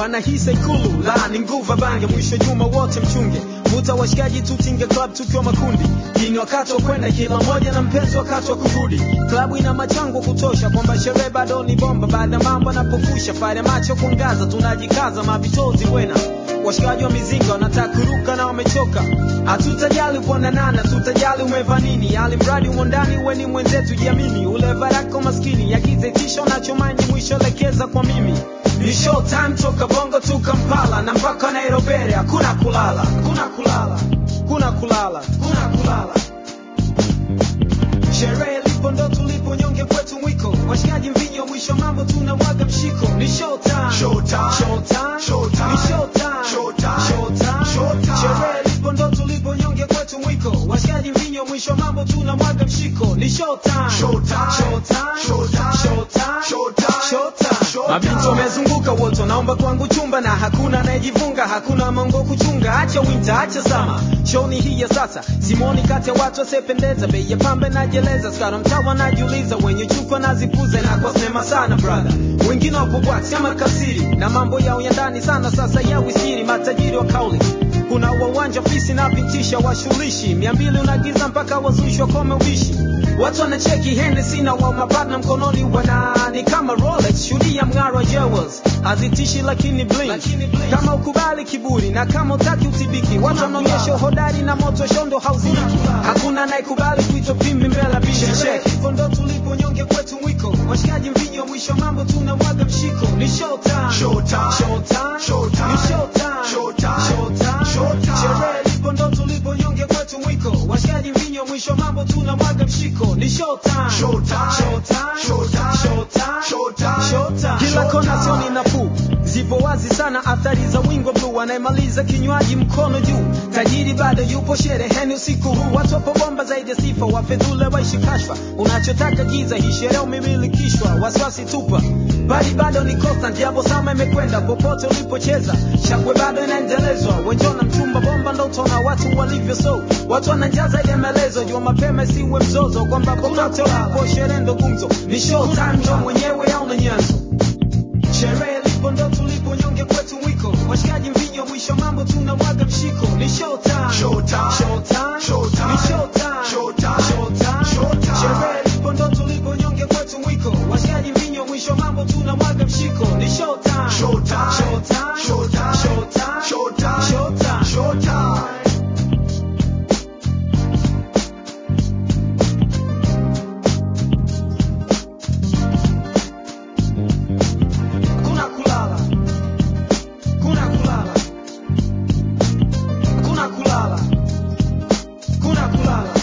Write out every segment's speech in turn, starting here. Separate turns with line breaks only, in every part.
wanahisa ikulu la ni nguva bange mwisho juma wote mchunge vuta washikaji tutinge club tukiwa makundi ini wakati wa kwenda kila mmoja na mpenzi wakati wa kurudi klabu ina machango kutosha kwamba sherehe bado ni bomba baada ya mambo anapofusha pale macho kuangaza tunajikaza mavitozi wena washikaji wa mizinga wanataka kuruka na wamechoka hatutajali kuonanana tutajali umeva nini ali mradi umo ndani uwe ni mwenzetu jiamini ule varako maskini yagize tisho nachomaini mwisho lekeza kwa mimi ni show time toka bongo tu kampala na mpaka nairobi hakuna kulala kuna kulala kuna kulala kuna kulala sherehe lipo ndo tulipo nyonge kwetu mwiko washikaji mvinyo mwisho mambo tunamwaga mshiko ni show time
Show time.
show time
Show time.
ni show time
Show time.
show time
Show time.
sherehe lipo ndo tulipo nyonge kwetu mwiko washikaji mvinyo mwisho mambo tunamwaga mshiko ni show time
Show time.
show time
Show time.
show time
Show time.
show time
Show
mabinti
time.
wamezunguka wote naomba kwangu chumba na hakuna anayejivunga hakuna mongo kuchunga acha winter acha sama show ni hii ya sasa simoni kati ya watu wasiopendeza bei ya pambe najeleza skara mtawa najiuliza wenye chupa nazipuza na kwa sinema sana brother wengine wapo bwati kama kasiri na mambo yao ya ndani sana sasa ya wisiri matajiri wa kauli kuna wawanja fisi na pitisha washulishi mia mbili unagiza mpaka wazushi wakome ubishi watu wanacheki Hennessy na wa mapartner mkononi wanani kama Rolex shuhudia mng'aro wa jewels hazitishi lakini blink kama ukubali kiburi na kama utaki utibiki watu wanaonyesha uhodari na moto shondo hauziki hakuna anayekubali kuitwa pimbi mbele bishi check hivyo ndo tulipo nyonge kwetu mwiko washikaji mvinyo mwisho mambo tunamwaga mshiko ni show time
Show time.
show time
Show time.
ni show time
Show time.
show time
Show time.
sherehe lipo ndo tulipo nyonge kwetu mwiko washikaji mvinyo mwisho mambo tunamwaga mshiko ni show time
Show time.
show time
Show time.
show time
Show time.
show time kila
Show
kona
time.
sioni nafuu zipo wazi sana athari za wingo blue anayemaliza kinywaji mkono juu tajiri bado yupo shereheni usiku huu watu wapo bomba zaidi ya sifa wafedhule waishi kashfa unachotaka giza hii sherehe umemilikishwa wasiwasi tupa bali bado ni constant jabo sama imekwenda popote ulipocheza shangwe bado inaendelezwa wenjona mchumba bomba ndo utaona watu walivyo so watu wanajaa zaidi ya maelezo jua mapema isiwe mzozo kwamba popote ulipo sherehe ndo gumzo ni show time ndo mwenyewe au na nyanzo sherehe lipo ndo tulipo nyonge kwetu mwiko washikaji mvinyo mwisho mambo tunamwaga mshiko ni show time
Show time.
show time
Show time.
ni show time
Show time.
show time
Show time.
sherehe lipo ndo tulipo nyonge kwetu mwiko washikaji mvinyo mwisho mambo tunamwaga mshiko ni show time
Show time.
show time
Show time.
show time
Show time.
show time
Show time.
kuna kulala kuna kulala kuna kulala kuna kulala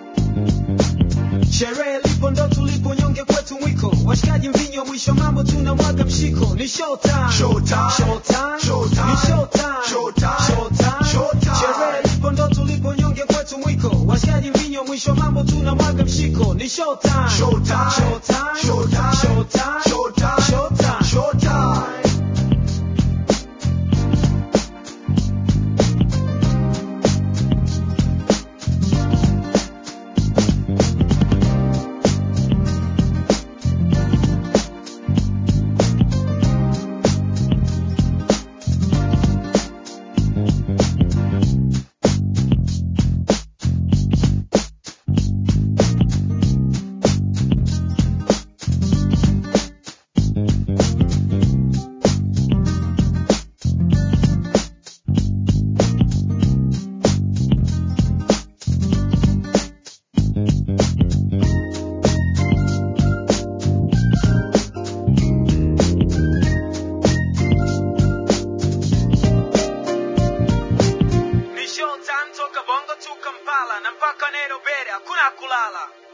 sherehe lipo ndo tulipo nyonge kwetu mwiko washikaji mvinyo mwisho mambo tunamwaga mshiko ni show time
Show time.
show time
Show time.
ni show time
Show time.
show time
Show time.
sherehe lipo ndo tulipo nyonge kwetu mwiko washikaji mvinyo mwisho mambo tunamwaga mshiko ni show time
Show time.
show time
Show time.
show time
Show time.
show time
Show time.
ni show time toka bongo tu kampala na mpaka nairobi hakuna kulala